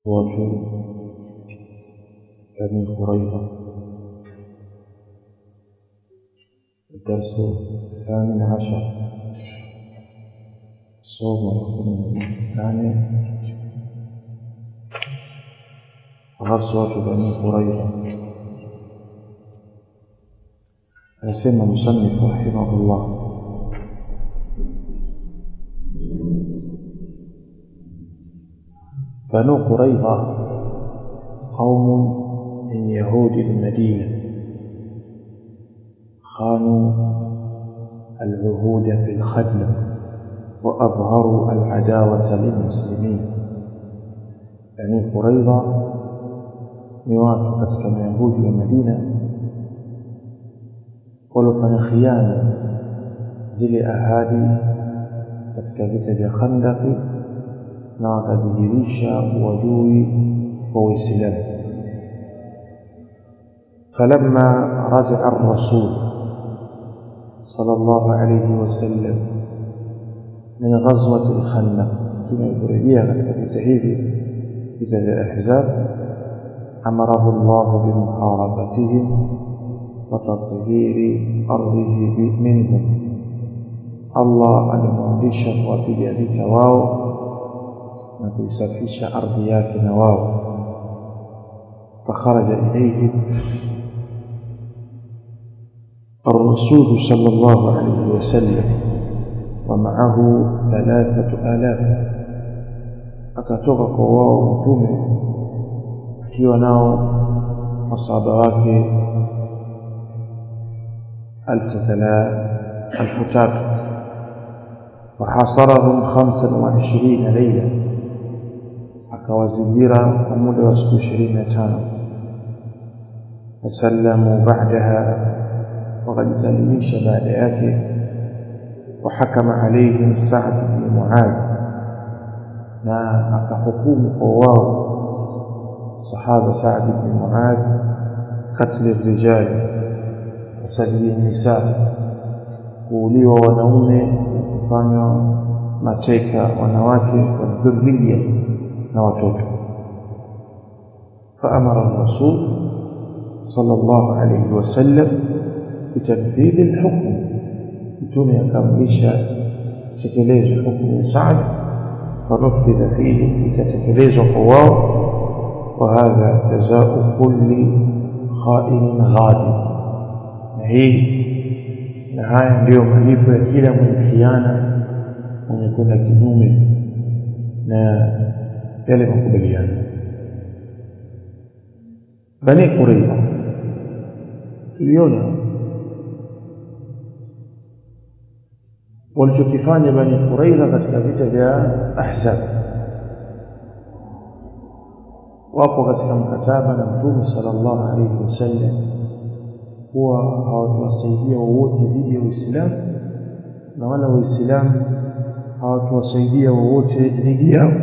watu Bani Quraiza الدرس الثامن عشر صوم ركن الثاني غزوة بني قريظة أسمى المصنف رحمه الله بنو قريظة قوم من يهود المدينة خانوا العهود في الخدمة وأظهروا العداوة للمسلمين بني قريظة ni watu katika mayahudi wa Madina waliofanya khiana zile ahadi katika vita vya Khandaki na wakadhihirisha uadui kwa Uislamu. فلما رجع الرسول صلى الله عليه وسلم من غزوة الخندق كما يقولون katika vita hivi vita vya Ahzab أمره الله بمحاربتهم وتطهير أرضه منهم الله alimwamrisha kuwapiga vita wao na kuisafisha ardhi yake na wao فخرج إليه الرسول صلى الله عليه وسلم ومعه ثلاثة آلاف akatoka kwa wao mtume akiwa nao masahaba wake alfu tatu wahasarahum khamsan wa ishirina leila akawazingira kwa muda wa siku ishirini na tano fasallamu ba'daha wakajisalimisha baada yake wahakama alaihim Sa'd bin Mu'adh na akahukumu kwa wao صحابة سعد بن معاذ قتل الرجال وسجل النساء kuuliwa wanaume na kufanywa mateka wanawake wa dhurriya na watoto فأمر الرسول صلى الله عليه وسلم بتنفيذ الحكم mtume akamilisha tekelezwa hukumu ya Saad fanufidha fihi ikatekelezwa kwa wao وهذا جزاء كل خائن غادر هي na haya ndiyo malipo ya kila mwenye khiana mwenye kwenda kinyume na yale makubaliano bani quraiza tuliona walichokifanya bani quraiza katika vita vya ahzab wapo katika mkataba na mtume sallallahu alaihi wasallam kuwa hawatuwasaidia wowote dhidi ya Uislamu na wala Waislamu hawatuwasaidia wowote dhidi yao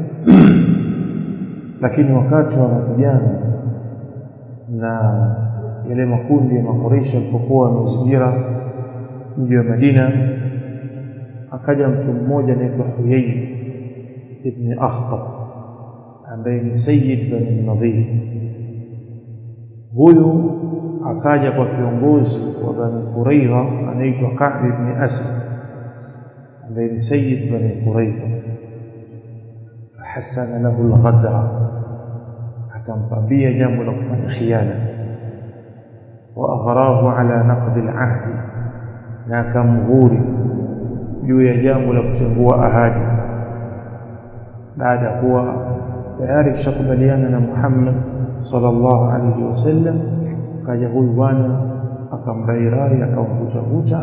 lakini wakati wa mapigano na yale makundi ya makoresha yalipokuwa wamezingira mji wa Madina akaja mtu mmoja anaitwa Huyai ibn Akhtab ambaye ni Sayyid Bani Nadhir huyu akaja kwa kiongozi wa Bani Quraidha anaitwa Ka'b ibn Asad ambaye ni Sayyid Bani Quraidha hasana lahu al-ghadra akampambia jambo la kufanya khiana wa aghrahu ala naqd al-ahd na akamghuri juu ya jambo la kutengua ahadi baada ya kuwa tayari kishakubaliana na Muhammad sallallahu alaihi wasallam kaja huyu bwana akamrairai akamvuta vuta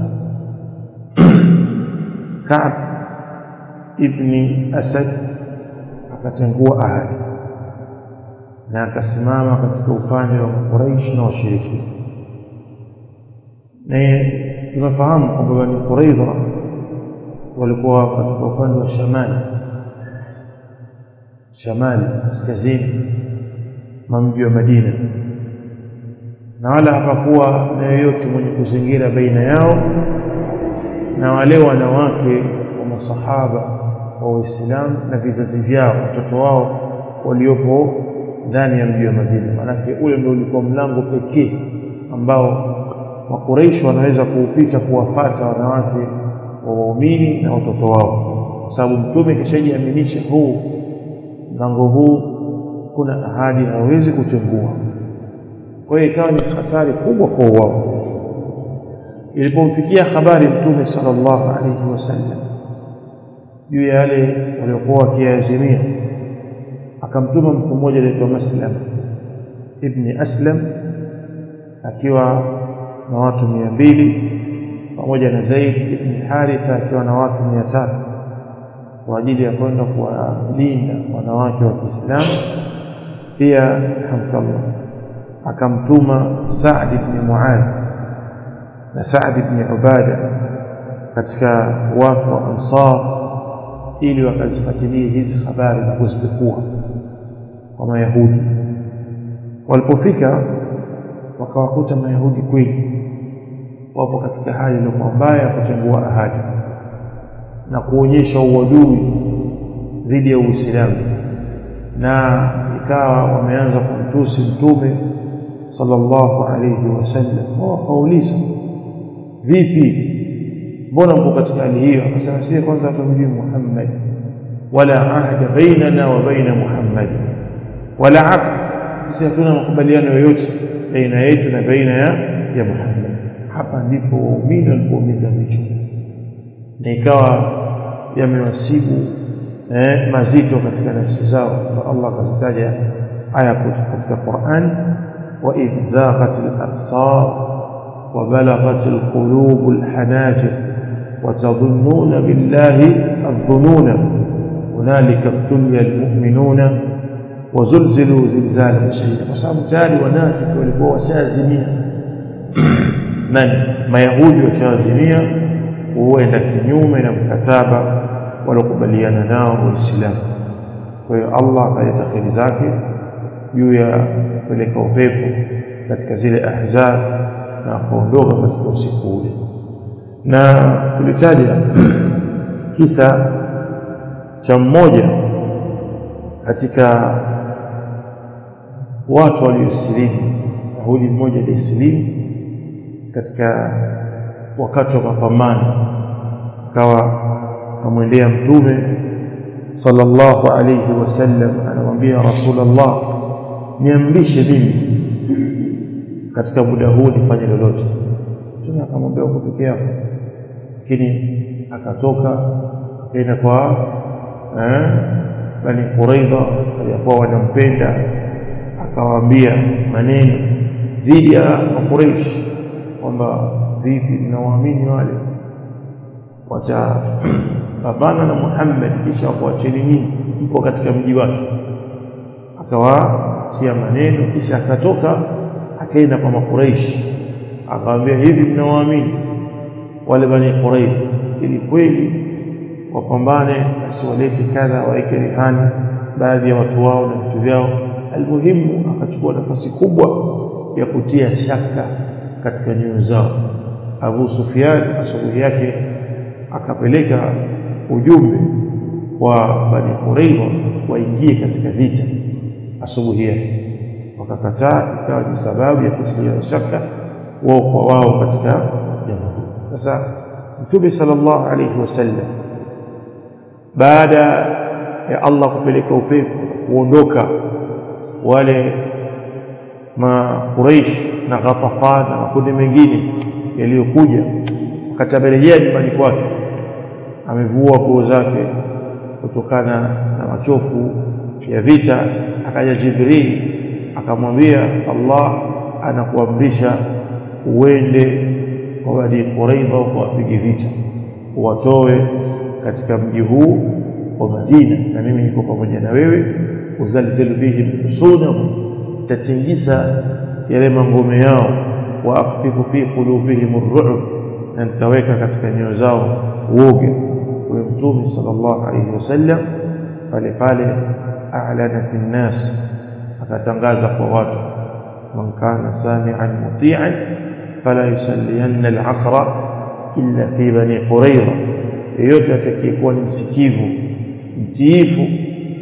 Ka'b ibni Asad akatengua ahadi na akasimama katika upande wa Quraysh na washiriki na tunafahamu kwamba Bani Quraidha walikuwa katika upande wa shamali shamali kaskazini mwa mji wa Madina na wala hapakuwa na yoyote mwenye kuzingira baina yao na wale wanawake wa masahaba wa Uislamu na vizazi vyao watoto wao waliopo ndani ya mji wa Madina maanake ule ndio ulikuwa mlango pekee ambao makureishi wanaweza kuupita kuwafata wanawake wa waumini na watoto wao kwa sababu mtume kishajiaminisha huu mlango huu kuna ahadi hawezi kutengua kwa hiyo ikawa ni hatari kubwa kwa wao ilipomfikia habari mtume sallallahu alaihi wasallam juu ya yale waliokuwa wakiazimia akamtuma mtu mmoja anaitwa Maslam ibni Aslam akiwa na watu mia mbili pamoja na Zaid ibn Haritha akiwa na watu mia tatu kwa ajili ya kwenda kuwalinda wanawake wa Kiislamu pia hamdallah akamtuma Saad ibn Muadh na Saad ibn Ubada katika watu wa Ansar ili wakazifuatilie hizi habari na kuzipekua kwa Mayahudi walipofika wakawakuta Mayahudi kweli wapo katika hali iliyokuwa mbaya ya kutengua ahadi na kuonyesha uadui dhidi ya Uislamu na ikawa wameanza kumtusi mtume sallallahu alayhi wasallam wakauliza vipi mbona mko katika hali hiyo akasema sie kwanza hatumjui Muhammad wala ahda bainana wa baina Muhammad wala aqd sisi hatuna makubaliano yoyote baina yetu na baina ya ya Muhammad hapa ndipo waumini walipoumiza vichwa na ikawa yamewasibu eh, mazito katika nafsi zao na Allah akazitaja aya katika Qur'an wa idh zaghat al-absar wa balaghat al-qulub al-hanajir wa tadhunnuna billahi adh-dhununa hunalika ibtuliya al-mu'minuna وزلزلوا زلزالا شديدا kwa sababu tayari wanafiki walikuwa washazimia man mayahudi washazimia huenda kinyume na mkataba waliokubaliana nao waislamu kwa hiyo Allah akaleta kheri zake juu ya kupeleka upepo katika zile ahzab na kuondoka katika usiku ule na tulitaja kisa cha mmoja katika watu waliosilimu yahudi mmoja alisilimu katika wakati wa mapambano akawa amwendea mtume sallallahu alayhi wasallam anamwambia rasulullah niamrishe mimi katika muda huu nifanye lolote mtume akamwambia uko peke yako lakini akatoka akaenda kwa eh, bani Quraidha walikuwa wanampenda akawaambia maneno dhidi ya Quraysh kwamba vipi mnawaamini wale watapambana na Muhammad kisha wakuacheni nyinyi mpo katika mji wake akawatia maneno kisha akatoka akaenda kwa Quraysh akawaambia hivi mnawaamini wale bani Quraysh ili kweli wapambane asiwalete kadha waeke rehani baadhi ya watu wao na vitu vyao almuhimu akachukua nafasi kubwa ya kutia shaka katika nyoyo zao Abu Sufyan asubuhi yake akapeleka ujumbe wa Bani Qurayza waingie katika vita asubuhi yake wakakataa ikawa ni sababu ya kutilia shaka wao kwa wao katika jambo sasa Mtume sallallahu alayhi wasallam baada ya Allah kupeleka upepo kuondoka wale ma Quraish na Ghatafan na makundi mengine yaliyokuja akatabelejea nyumbani kwake amevua nguo zake kutokana na machofu ya vita akaja Jibril akamwambia Allah anakuamrisha uende kwa Bani Quraidha ukawapige vita uwatoe katika mji huu wa Madina na mimi niko pamoja na wewe uzalzilu bihim usudahum tatingisa yale mangome yao wa aktifu fi qulubihim ar-ru'b na nitaweka katika nyoyo zao uoga kwa mtume sallallahu alayhi wasallam pale pale a'lana fi nas akatangaza kwa watu man kana sami'an muti'an fala yusalliyanna al-'asra illa fi bani qurayza yeyote atakayekuwa ni msikivu mtiifu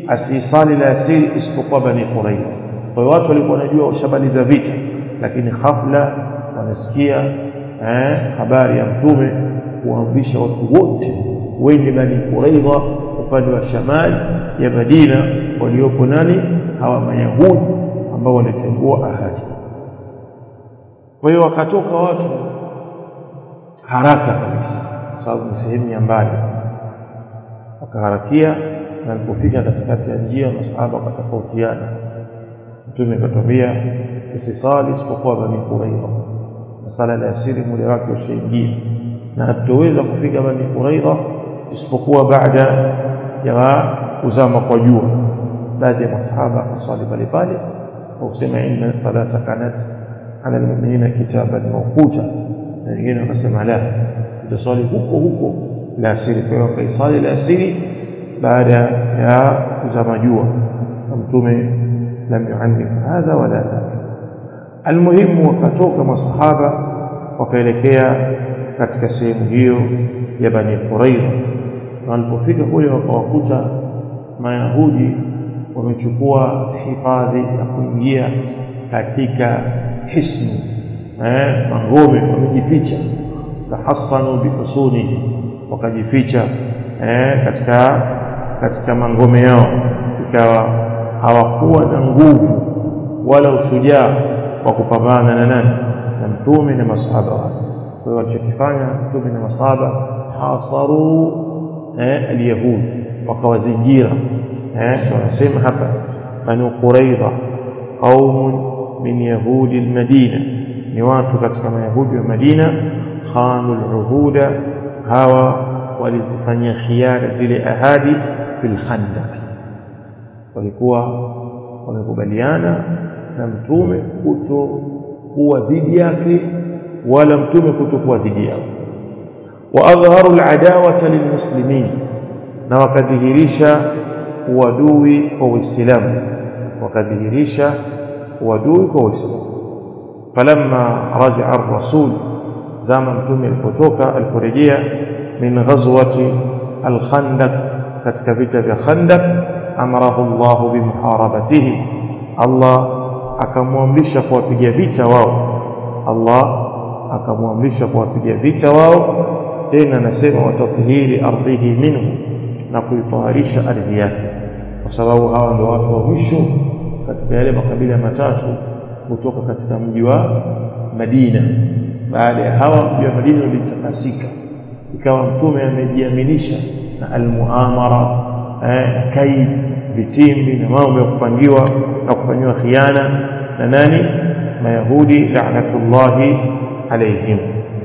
asisali la asiri isipokuwa bani quraidha kwa hiyo watu walikuwa wanajua washamaliza vita lakini hafla wanasikia eh, habari ya mtume kuamrisha watu wote wende bani quraidha upande wa shamali ya madina waliopo nani hawa mayahudi ambao walitengua ahadi kwa hiyo wakatoka watu haraka kabisa kwa sababu ni sehemu ya mbali wakaharakia na alipofika katikati ya njia masahaba wakatofautiana mtume akatwambia usisali isipokuwa bani quraidha na sala la asiri muda wake ushaingia na hatutoweza kufika bani quraidha isipokuwa baada ya kuzama kwa jua baadhi ya masahaba wakaswali pale pale kwa kusema inna salata kanat ala almu'minina kitaban mawquta na wengine wakasema la tutaswali huko huko la asiri kwa hiyo wakaisali la asiri baada ya kuzama jua na mtume lam yuannim hadha wala dhaka almuhimu wakatoka masahaba wakaelekea katika sehemu hiyo ya bani quraidha na walipofika kule wakawakuta mayahudi wamechukua hifadhi ya kuingia katika hisnu eh, mangome wamejificha tahassanu bihusuni wakajificha eh, katika katika mangome yao ikawa hawakuwa na nguvu wala ushujaa wa kupambana na nani na mtume na masahaba wake kwa hiyo walichokifanya mtume na masahaba hasaru eh, alyahud wakawazingira eh, wanasema hapa banu quraidha qaumun min yahudi almadina ni watu katika mayahudi wa madina khanu aluhuda hawa walizifanyia khiara zile ahadi fil khandaq walikuwa wamekubaliana na mtume kutokuwa dhidi yake wala mtume kutokuwa dhidi yao waadhaharu aladawata lilmuslimin na wakadhihirisha uadui kwa uislamu wakadhihirisha uadui kwa uislamu falamma rajaa ar-rasul zama mtume alipotoka aliporejea min ghazwati al-khandaq katika vita vya khandaq amarahu Allah bimuharabatihi Allah akamwamrisha kuwapiga vita wao Allah akamwamrisha kuwapiga vita wao tena anasema watathhiri ardhihi minhu na kuitaharisha ardhi yake kwa sababu hawa ndio watu wa mwisho katika yale makabila matatu kutoka katika mji wa Madina baada ya hawa mji wa Madina ulitakasika ikawa mtume amejiaminisha na almuamara eh, kaid vitimbi na mambo ya kupangiwa na kufanyiwa khiana na nani mayahudi la'natullahi alayhim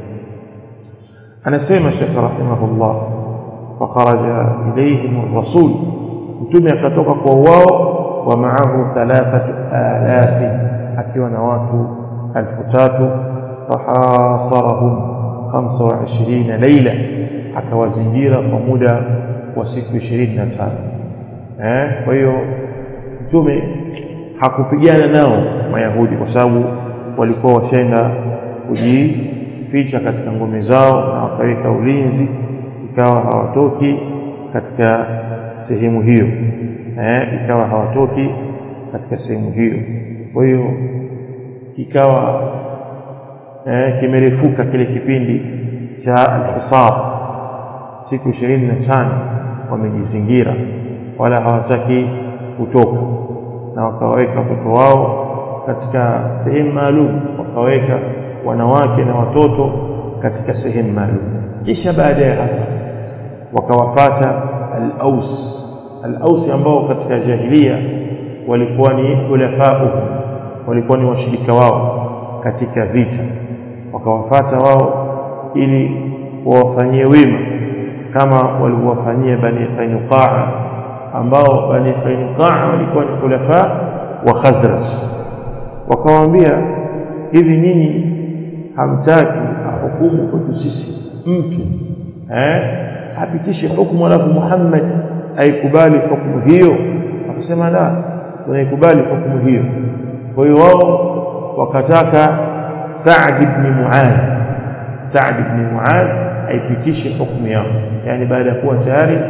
anasema Sheikh rahimahullah fakharaja ilayhim ar-rasul mtume akatoka kwa wao wa maahu thalathatu alafi akiwa na watu elfu tatu fahasarahum 25 laila akawazingira kwa muda wa siku 25 eh kwa hiyo mtume hakupigana nao mayahudi kwa sababu walikuwa washaenda kujificha katika ngome zao na wakaweka ulinzi ikawa hawatoki katika sehemu hiyo eh ikawa hawatoki katika sehemu hiyo kwa hiyo ikawa eh kimerefuka kile kipindi cha alhisab siku 25 wamejizingira wala hawataki kutoka na wakaweka watoto wao katika sehemu maalum wakaweka wanawake na watoto katika sehemu maalum kisha baada ya hapo wakawafata al-Aus al-Aus ambao katika jahilia walikuwa ni ulafauhum walikuwa ni washirika wao katika vita wakawafata wao ili wawafanyie wema kama walivyowafanyia bani Qainuqa ambao bani Qainuqa walikuwa ni khulafa wa Khazraj wakawaambia hivi nyinyi hamtaki hukumu kwetu sisi mtu eh apitishe hukumu alafu Muhammad aikubali hukumu hiyo akasema la tunaikubali hukumu hiyo kwa hiyo wao wakataka Sa'd ibn Mu'adh Sa'd ibn Mu'adh aipitishe hukumu yao yani baada ya kuwa tayari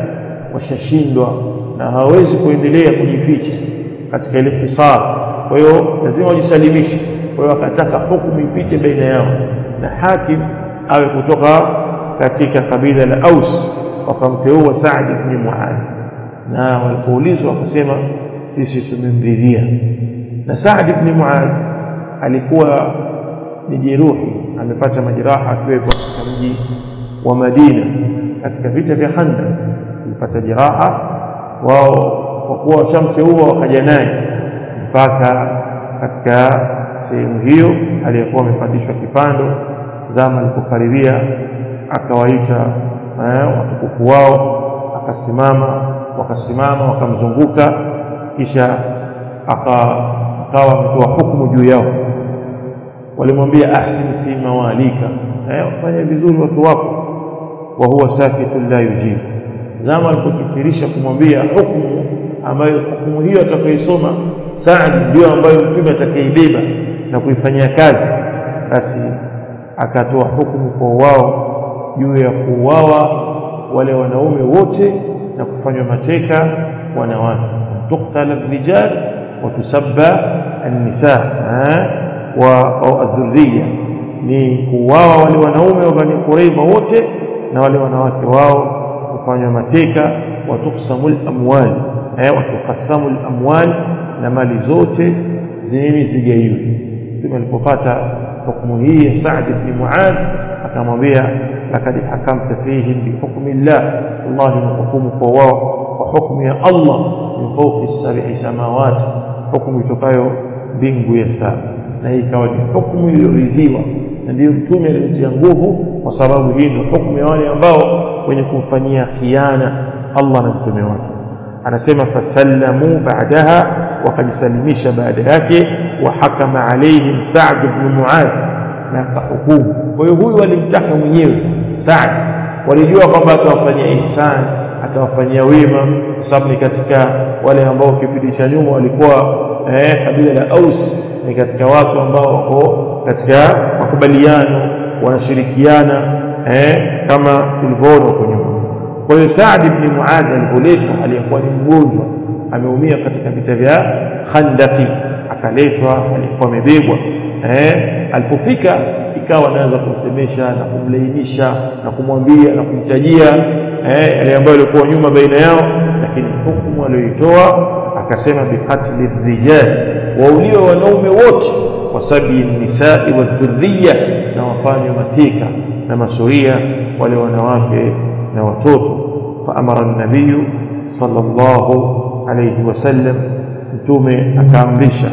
washashindwa na hawawezi kuendelea kujificha katika ile hisar kwa hiyo lazima wajisalimishe kwa hiyo akataka hukumu ipite baina yao na hakim awe kutoka katika kabila la Aus wakamteua Saad ibn Muadh na walipoulizwa wakasema sisi tumemridhia na Saad ibn Muadh alikuwa ni jeruhi amepata majeraha akiwa katika mji wa Madina katika vita vya Khandaq alipata jeraha wao kwa kuwa washamteua wakaja naye mpaka katika sehemu hiyo aliyekuwa amepandishwa kipando zama alipokaribia akawaita eh, watukufu wao akasimama wakasimama wakamzunguka kisha akawa ametoa hukumu juu yao walimwambia ahsin fi mawalika eh, wafanye vizuri watu wako wa huwa sakitun la yujibu zama alipokithirisha kumwambia hukumu ambayo hukumu hiyo atakayoisoma Saad ndio ambayo mtume atakaibeba na kuifanyia kazi basi akatoa hukumu kwa wao juu ya kuuawa wale wanaume wote na kufanywa mateka wanawake tuqtala rijal wa tusabba an-nisa wa au adhurriya ni kuuawa wale wanaume wa Bani Qurayza wote na wale wanawake wao kufanywa mateka wa tuqsamul amwal eh wa tuqassamul amwal na mali zote zenye zigaiwe mtume alipopata hukumu hii ya Saad ibn Muadh akamwambia lakad hakamta fihim bihukmi llah Allah ni hukumu kwa wao kwa hukumu ya Allah min fawqi sab'i samawati hukumu itokayo mbingu ya saba na hii ikawa ni hukumu iliyoridhiwa na ndiyo mtume aliyotia nguvu kwa sababu hii ndio hukumu ya wale ambao wenye kumfanyia khiana Allah na mtume wake anasema fasallamu baadaha wakajisalimisha baada yake wa hakama alaihim Sa'd ibn Mu'adh na akahukumu kwa hiyo huyu alimtaka mwenyewe Sa'd walijua kwamba atawafanyia ihsan atawafanyia wema kwa sababu ni katika wale ambao kipindi cha nyuma walikuwa eh, kabila la Aus ni katika watu ambao wako katika makubaliano wanashirikiana eh, kama tulivyoona huko nyuma kwa hiyo Saad ibn Muadh alipoletwa aliyekuwa ni mgonjwa ameumia katika vita vya Khandaki akaletwa alikuwa amebebwa eh alipofika ikawa anaanza kumsemesha na kumlainisha na kumwambia na kumtajia eh yale ambayo yalikuwa nyuma baina yao lakini hukumu aliyoitoa akasema biqatli rijal wauliwe wanaume wote kwa sababi nisai wa dhurriya na wafanywe mateka na masuria wale wanawake na watoto faamara nabiyu sallallahu alayhi wasallam mtume akaamrisha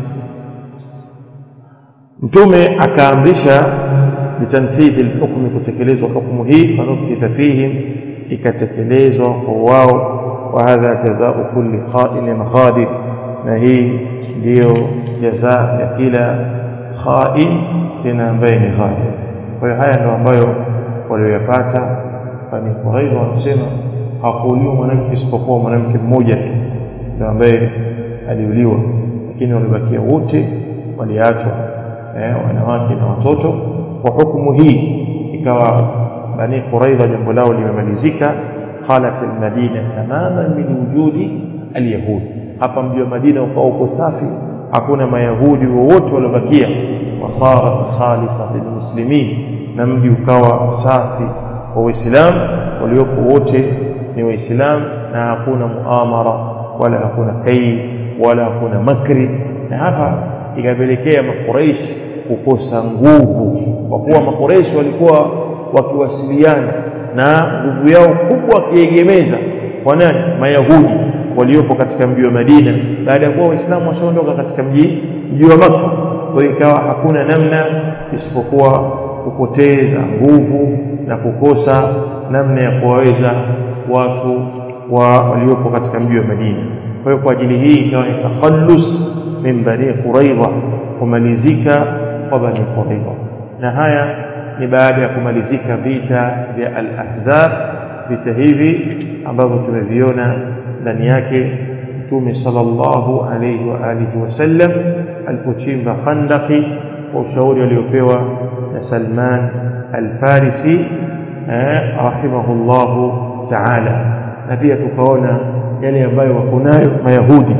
mtume akaamrisha bitanfidhi alhukmi kutekelezwa hukumu hii fanufidha fihim ikatekelezwa kwa wao wa hadha jazau kulli kha'in khadir na hii ndiyo jazaa ya kila kha'in tena ambaye ni ghadir kwa hiyo haya ndio ambayo walioyapata Bani Quraiza wanasema hakuuliwa mwanamke isipokuwa mwanamke mmoja tu ndio ambaye aliuliwa lakini walibakia wote waliachwa eh, wanawake na watoto kwa hukumu hii ikawa Bani Quraiza jambo lao limemalizika khalat almadina tamaman min wujudi alyahud hapa mji wa Madina ukawa uko safi hakuna mayahudi wowote waliobakia wasarat khalisa lilmuslimin na mji ukawa safi kwa waislamu waliopo wote ni waislamu na hakuna muamara wala hakuna kai wala hakuna makri na hapa ikapelekea makuraish kukosa nguvu kwa kuwa makuraish walikuwa wakiwasiliana na nguvu yao kubwa wakiegemeza kwa nani mayahudi waliopo katika mji wa Madina baada ya kuwa waislamu washaondoka katika mji mji wa Makka kwa ikawa hakuna namna isipokuwa kupoteza nguvu na kukosa namna ya kuwaweza watu wa waliopo katika mji wa Madina kwa hiyo kwa ajili hii ikawa ni takhallus min bani Quraidha kumalizika kwa bani Quraidha na haya ni baada ya kumalizika vita vya al-Ahzab vita hivi ambavyo tumeviona ndani yake Mtume sallallahu alayhi wa alihi wasallam alipochimba Khandaqi kwa ushauri aliopewa na Salman al-Farisi rahimahullahu ta'ala na pia tukaona yale ambayo wako nayo mayahudi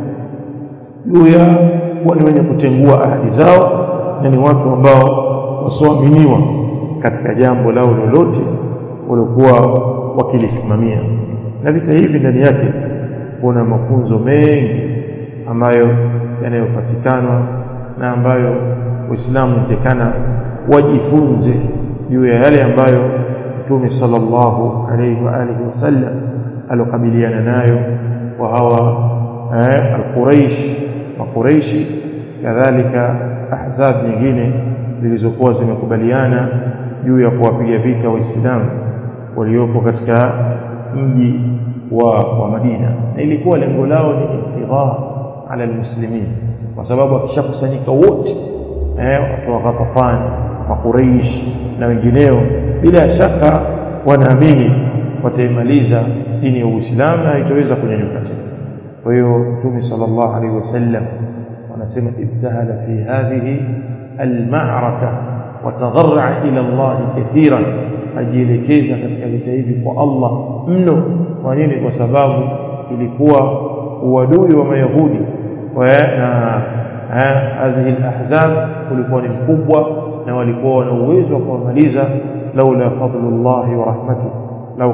juu ya kuwa ni wenye kutengua ahadi zao na ni watu ambao wasioaminiwa katika jambo lao lolote waliokuwa wakilisimamia na vita hivi ndani yake kuna mafunzo mengi ambayo yanayopatikana na ambayo Uislamu unatakana wajifunze juu ya yale ambayo Mtume sallallahu alayhi wa alihi wasallam alokabiliana nayo wa hawa eh, al-Quraish makuraishi kadhalika ahzab nyingine zilizokuwa zimekubaliana juu ya kuwapiga vita waislamu waliopo katika mji wa, wa Madina na ilikuwa lengo lao ni iftigha ala almuslimin kwa sababu akishakusanyika wote eh watu wa Ghatafan makuraish na wengineo bila shaka wanaamini wataimaliza dini ya Uislamu na haitaweza kunyanyuka tena kwa hiyo Mtume sallallahu alaihi wasallam wanasema ibtahala fi hadhihi almaraka watadharra ila Allah kathiran ajielekeza katika vita hivi kwa Allah mno kwa nini kwa sababu ilikuwa uadui wa mayahudi na hadhihi alahzab ulikuwa ni mkubwa na walikuwa na uwezo wa kuwamaliza laula fadlullah wa rahmatuh lau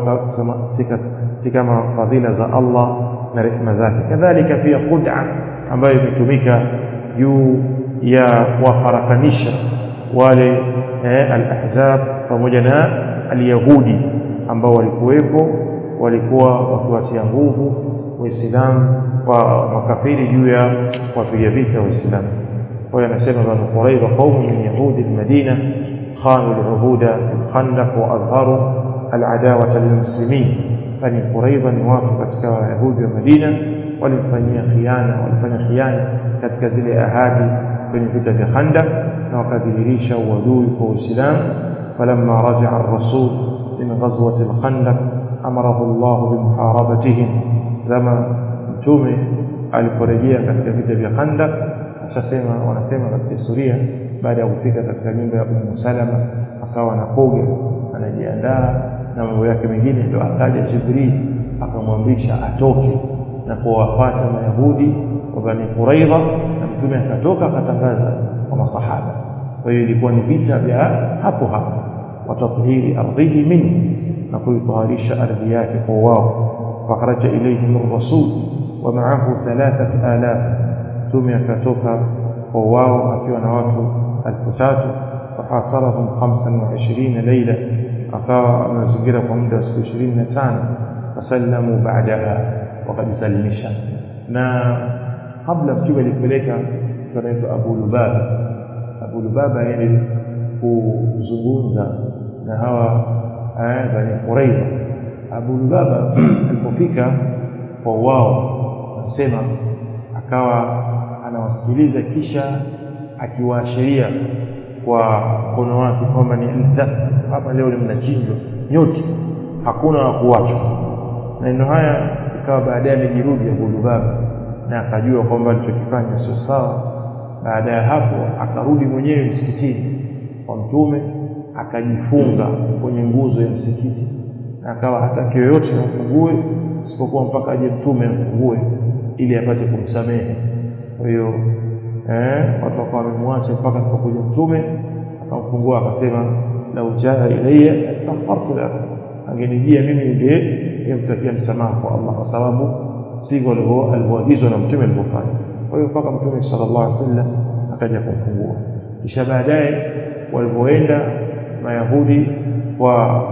si kama fadhila za Allah na rehema zake kadhalika pia khud'a ambayo imetumika juu ya kuwafarakanisha wale eh, al-ahzab pamoja na al-yahudi ambao walikuwepo walikuwa wakiwatia nguvu waislamu wa makafiri juu ya kuwapiga vita waislamu kwa hiyo anasema banu quraidha qaumun min yahudi al-madina khanu al-uhuda fil khandaq wa adharu al-adawata lilmuslimin bani quraidha ni watu katika wayahudi wa madina walimfanyia khiana walifanya khiana katika zile ahadi kwenye vita vya Khandaq na wakadhihirisha uadui kwa Uislamu falamma raja'a ar-rasul min ghazwati al-Khandaq amarahu Allah bimuharabatihim zama mtume aliporejea katika vita vya Khandaq ashasema wanasema katika historia baada ya kufika katika nyumba ya Ummu Salama akawa anakoga anajiandaa na mambo yake mengine ndio akaja Jibril akamwamrisha atoke na kuwafuata mayahudi wa Bani Quraidha na mtume akatoka akatangaza kwa masahaba kwa hiyo ilikuwa ni vita vya hapo hapo watathhiri ardhihi minhu na kuitaharisha ardhi yake kwa wao fakharaja ilayhim ar-rasul wa ma'ahu 3000 mtume akatoka kwa wao akiwa na watu 3000 fahasarahum 25 leila akawa amezingira kwa muda wa siku 25 fasallamu ba'daha wakajisalimisha na kabla mtume alipeleka anaitwa Abu Lubaba Abu Lubaba yeye kuzungumza na hawa eh, Bani Quraidha Abu Lubaba alipofika kwa wao anasema akawa anawasikiliza kisha akiwaashiria kwa mkono wake kwamba ni hapa leo ni mnachinjwa nyote hakuna wa kuachwa maneno haya ikawa baadaye amejirudi Abu Lubaba na akajua kwamba alichokifanya sio sawa baada ya hapo akarudi mwenyewe msikitini kwa mtume akajifunga kwenye nguzo ya msikiti na akawa hataki yoyote amfungue isipokuwa mpaka aje mtume amfungue ili apate kumsamehe kwa hiyo eh watu wakawa wamemwacha mpaka alipokuja mtume akamfungua akasema lau jaa ilayya astaghfartu lahu angenijia mimi ningemtakia msamaha kwa Allah kwa sababu sivyo alivyoagizwa na mtume alivyofanya kwa hiyo mpaka mtume sallallahu alaihi wasallam akaja kumfungua kisha baadaye walipoenda mayahudi wa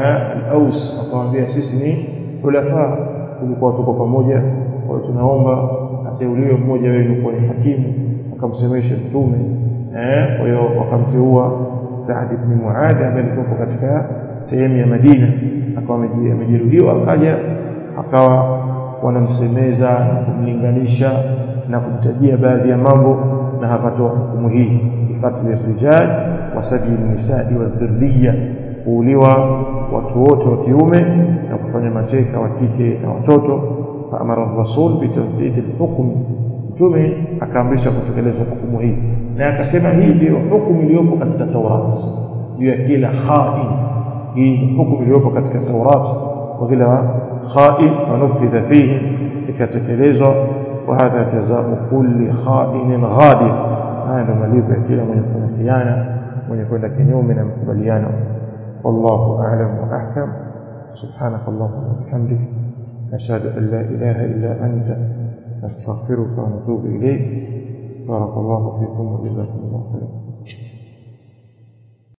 al-Aus akamwambia sisi ni khulafa tulikuwa tuko pamoja kwa hiyo tunaomba ateuliwe mmoja wenu kuwa ni hakimu akamsemesha mtume eh kwa hiyo wakamteua Saad ibn Muadh ambaye alikuwa katika sehemu ya Madina akawa amejeruhiwa akaja akawa wanamsemeza na kumlinganisha na kumtajia baadhi ya mambo na akatoa hukumu hii ifatli rijal wasabi nisai wa dhurriya kuuliwa watu wote wa kiume na kufanya mateka wa kike na watoto faamara rasul bitanfidhi alhukm mtume akaamrisha kutekelezwa hukumu hii na akasema hii ndio hukumu iliyopo katika Taurat juu ya kila khain hii hukumu iliyopo katika Taurat kwa kila khain wanufidha fihim ikatekelezwa wa hadha jazau kulli khainin ghadir haya ndio malipo ya kila mwenye kufanya khiana mwenye kwenda kinyume na makubaliano wallahu a'lam wa ahkam سبحانك اللهم وبحمدك نشهد أن لا إله إلا أنت نستغفرك ونتوب إليك بارك الله فيكم وجزاكم الله خيرا